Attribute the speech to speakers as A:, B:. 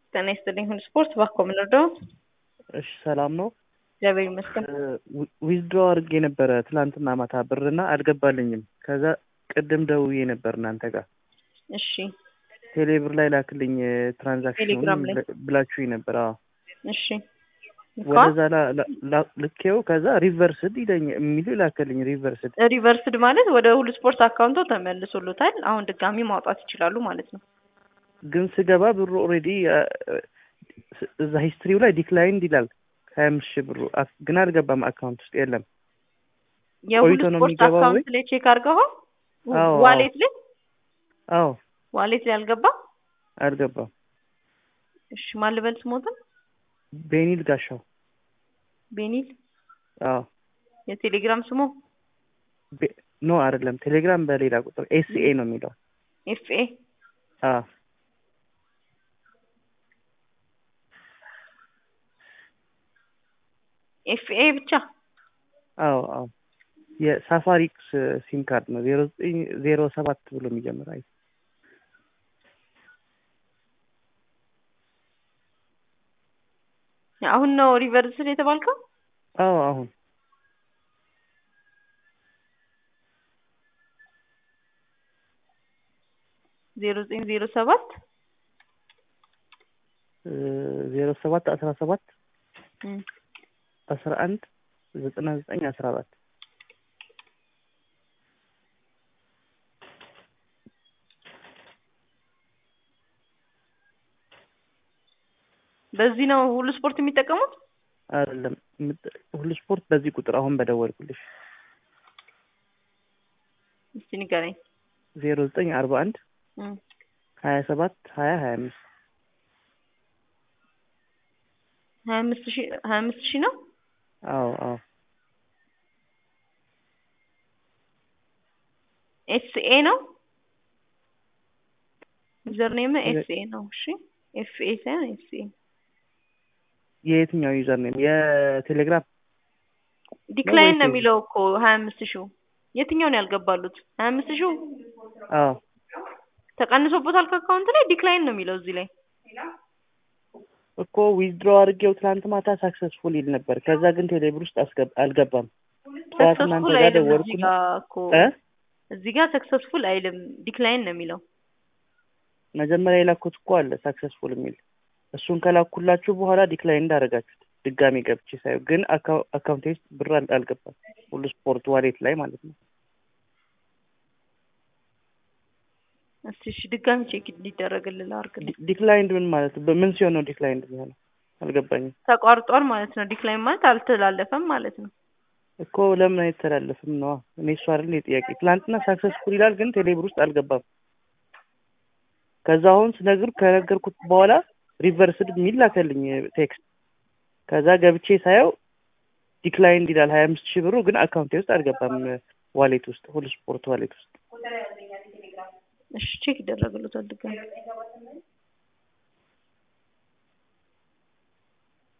A: ጤና ይስጥልኝ ሁሉ ስፖርት ባኮ ምንርዳው
B: እሺ ሰላም ነው።
A: እግዚአብሔር ይመስገን።
B: ዊዝድሮ አድርጌ ነበረ ትላንትና ማታ ብርና አልገባልኝም። ከዛ ቅድም ደውዬ ነበር እናንተ ጋር
A: እሺ
B: ቴሌብር ላይ ላክልኝ ትራንዛክሽን
A: ቴሌግራም ላይ?
B: ብላችሁኝ ነበር። አዎ
A: እሺ
B: ወደዛ ላ- ላ- ላ- ልኬው ከዛ ሪቨርስድ ይለኝ የሚል ላክልኝ ሪቨርስድ
A: ሪቨርስድ ማለት ወደ ሁሉ ስፖርት አካውንቶ ተመልሶሎታል። አሁን ድጋሚ ማውጣት ይችላሉ ማለት ነው።
B: ግን ስገባ ብሩ ኦልሬዲ እዛ ሂስትሪው ላይ ዲክላይንድ ይላል ሀያ አምስት ሺህ ብሩ አፍ- ግን አልገባም አካውንት ውስጥ የለም።
A: የሁሉ
B: ቆይቶ ነው
A: ስፖርት
B: የሚገባው ወይ?
A: አካውንት ላይ ቼክ አድርገው
B: አዎ፣
A: ዋሌት ላይ
B: አዎ
A: ዋሌት ላይ አልገባ።
B: አልገባም።
A: እሺ ማን ልበል ስሞትን?
B: ቤኒል ጋሻው
A: ቤኒል
B: አዎ
A: የቴሌግራም ስሙ
B: ቤ- ኖ አይደለም ቴሌግራም በሌላ ቁጥር ኤስኤ ነው የሚለው
A: ኤፍኤ
B: አዎ
A: ኤፍኤ ብቻ
B: አዎ አዎ የሳፋሪክስ ሲም ካርድ ነው ዜሮ ዘጠኝ ዜሮ ሰባት ብሎ የሚጀምር አይ
A: አሁን ነው ሪቨርስድ የተባልከው?
B: አዎ አሁን
A: ዜሮ ዘጠኝ ዜሮ ሰባት
B: ዜሮ ሰባት አስራ ሰባት
A: እም፣
B: አስራ አንድ ዘጠና ዘጠኝ አስራ አራት
A: በዚህ ነው ሁሉ ስፖርት የሚጠቀሙት?
B: አይደለም የምት- ሁሉ ስፖርት በዚህ ቁጥር አሁን በደወልኩልሽ
A: እስቲ ንገረኝ።
B: ዜሮ ዘጠኝ አርባ አንድ
A: እም፣
B: ሀያ ሰባት ሀያ ሀያ አምስት
A: ሀያ አምስት ሺህ ሀያ አምስት ሺህ ነው።
B: አዎ አዎ
A: ኤስኤ ነው ዩዘር ኔም ኤስኤ ነው። እሺ ኤፍኤ ሳይሆን ኤስኤ
B: የየትኛው ዩዘር ኔም የቴሌግራም
A: ዲክላይን ነው
B: ወይስ-
A: የሚለው እኮ ሀያ አምስት ሺው የትኛው ነው ያልገባሉት? ሀያ አምስት ሺው
B: አዎ
A: ተቀንሶበታል ከአካውንት ላይ ዲክላይን ነው የሚለው እዚህ ላይ
B: እኮ ዊዝድሮ አድርጌው ትናንት ማታ ሳክሰስፉል ይል ነበር። ከዛ ግን ቴሌብር ውስጥ አስገብ አልገባም። ጠዋት እናንተ
A: ሰክሰስፉል
B: ጋር
A: አይልም። እዚህ
B: ደወልኩና
A: ጋር እኮ
B: እ
A: እዚህ ጋር ሰክሰስፉል አይልም ዲክላይን ነው የሚለው።
B: መጀመሪያ የላኩት እኮ አለ ሳክሰስፉል የሚል እሱን ከላኩላችሁ በኋላ ዲክላይን እንዳደረጋችሁት ድጋሚ ገብቼ ሳየው ግን አካው- አካውንቴ ውስጥ ብር አል- አልገባም። ሁሉ ስፖርት ዋሌት ላይ ማለት ነው።
A: እስቲ እሺ ድጋሚ ቼክ እንዲደረግልህ አድርግልኝ።
B: ዲ- ዲክላይንድ ምን ማለት ነው? በምን ሲሆን ነው ዲክላይንድ የሚሆነው? አልገባኝም
A: ተቋርጧል ማለት ነው። ዲክላይን ማለት አልተላለፈም ማለት ነው።
B: እኮ ለምን አይተላለፍም ነዋ። እኔ እሱ አይደል ጥያቄ። ትላንትና ሳክሰስፉል ይላል ግን ቴሌብር ውስጥ አልገባም። ከዛ አሁን ስነግር ከነገርኩት በኋላ ሪቨርስድ የሚል ላከልኝ ቴክስት። ከዛ ገብቼ ሳየው ዲክላይንድ ይላል ሀያ አምስት ሺህ ብሩ ግን አካውንቴ ውስጥ አልገባም። ዋሌት ውስጥ ሁሉ ስፖርት ዋሌት ውስጥ
A: እሺ ቼክ ይደረግልታል ድጋሚ